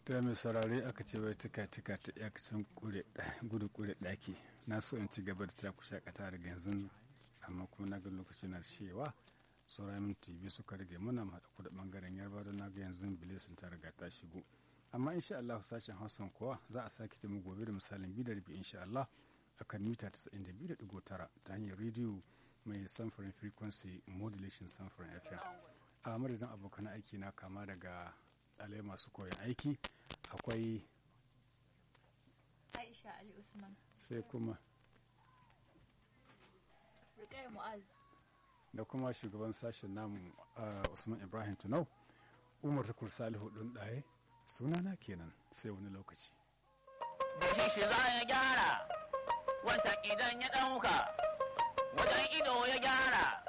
ta mai saurare aka ce wai tuka tuka ta iyakacin gudu kure daki na so in ci gaba da ta ku shakata daga yanzu amma kuma na ga lokaci na cewa sauran minti biyu suka rage muna haɗa ku da ɓangaren yarba don na ga yanzu bilisin ta riga ta shigo amma insha Allah sashen hausan kuwa za a sake ta mu gobe da misalin biyu da rabi insha Allah akan mita 92.9 ta hanyar rediyo mai samfurin frequency modulation samfurin fm a madadin abokan aiki na kama daga ɗalai masu koyon aiki akwai Aisha Ali Usman. sai kuma Rukayya Mu'az. da kuma shugaban sashen namu uh, usman ibrahim tunau umar tukur salihu ɗin ɗaye sunana kenan sai wani lokaci da shi za ya gyara wancan idan ya ɗauka wajen ido ya gyara